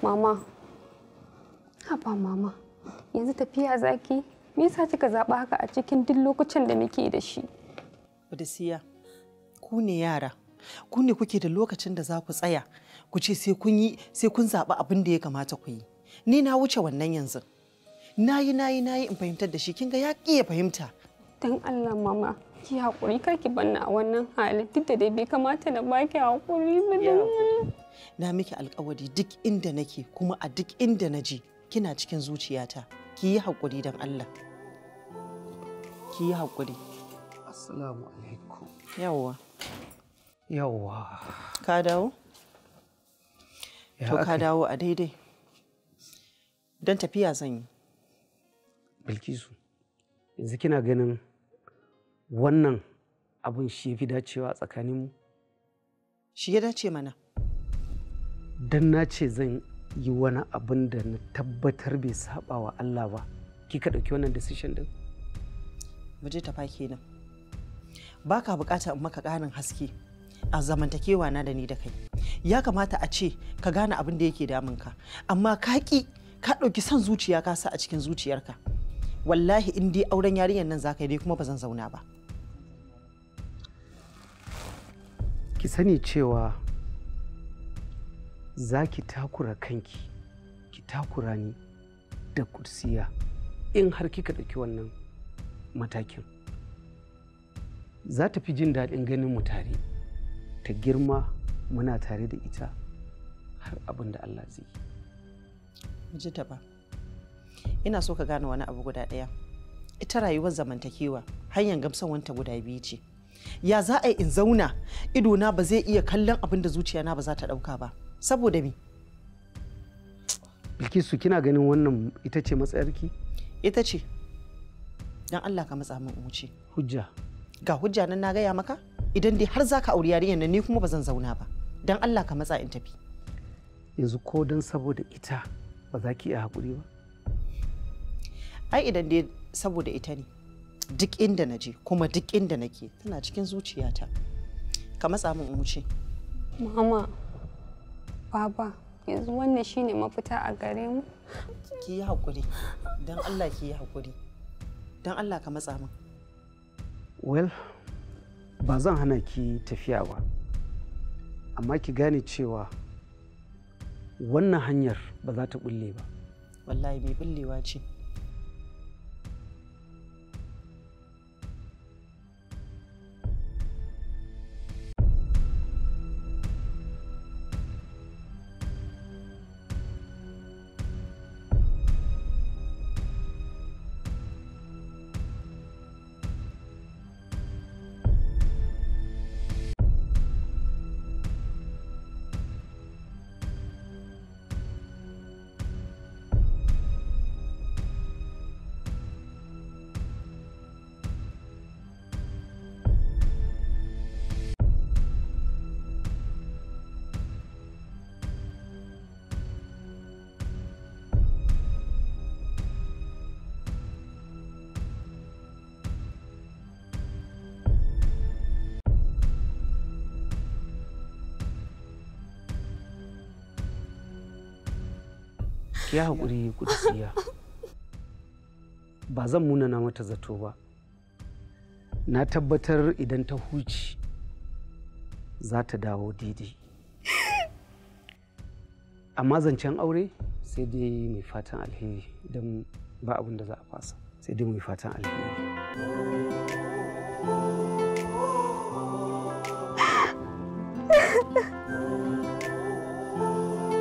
Mama, haba mama, yanzu tafiya zaki, me yasa kika zaɓa haka a cikin duk lokacin da muke da shi? Odisiya, ku ne yara, ku ne kuke da lokacin da za ku tsaya, ku ce sai kun yi sai kun zaɓi abin da ya kamata ku yi. Ni na wuce wannan yanzu. Na yi na yi na yi in fahimtar da shi, kin ga ya ƙi ya fahimta. Dan Allah mama, ki haƙuri kar ki banna a wannan halin duk da dai bai kamata na baki haƙuri ba dan Allah. Na miki alkawari duk inda nake kuma a duk inda na je kina cikin zuciyata. Ki yi haƙuri don Allah. Ki yi haƙuri. Assalamu alaikum. Yawwa. Yawwa. Ka dawo? Ya To ka aka yi? dawo a daidai. Don tafiya zan yi. Bilkisu, yanzu kina ganin wannan abin shi ya fi dacewa a tsakaninmu? Shi ya dace mana. Don na ce zan yi wani abin da na tabbatar bai saba wa Allah ba. Kika ɗauki wannan decision din? mu je tafa kenan ba ka bukata in maka ƙarin haske a zamantakewa na da ni da kai ya kamata a ce ka gane abin da yake damunka amma ka ƙi ka ɗauki son zuciya ka sa a cikin zuciyarka wallahi in dai auren yarinyar nan za ka yi dai kuma ba zan zauna ba Ki sani cewa za ki takura kanki, ki takura ni da kursiya in har kika ɗauki wannan matakin. Za ta fi jin daɗin ganin mu tare, ta girma muna tare da ita har abin da Allah zai yi. mu je tafa ina so ka gane wani abu guda ɗaya ita rayuwar zamantakewa hanyar gamsawanta guda biyu ce ya za a yi in zauna idona ba zai iya kallon abin da zuciyana ba za ta ɗauka ba saboda me Bilkisu kina ganin wannan ita ce matsayarki? ita ce don Allah ka matsa min in wuce Hujja. ga hujja nan na gaya maka idan dai har za ka auri yarinyar nan ni kuma ba zan zauna ba don Allah ka matsa in tafi Yanzu ko don saboda ita ba za ki iya haƙuri ba? ai idan dai saboda ita ne duk inda na je kuma duk inda nake tana cikin zuciyata ka matsa min in wuce Mama, baba, yanzu wannan shine mafita a gare mu. ki yi haƙuri don Allah ki yi haƙuri don Allah ka matsa min Well, ba zan hana ki tafiya ba, amma ki gane cewa wannan hanyar ba za ta bulle ba. wallahi mai bullewa ce Ki yi haƙuri kudisiya. Ba zan munana mata zato ba. Na tabbatar idan ta huce za ta dawo daidai. Amma zancen aure sai dai mai fatan alheri idan ba abin da za a fasa sai dai mai fatan alheri.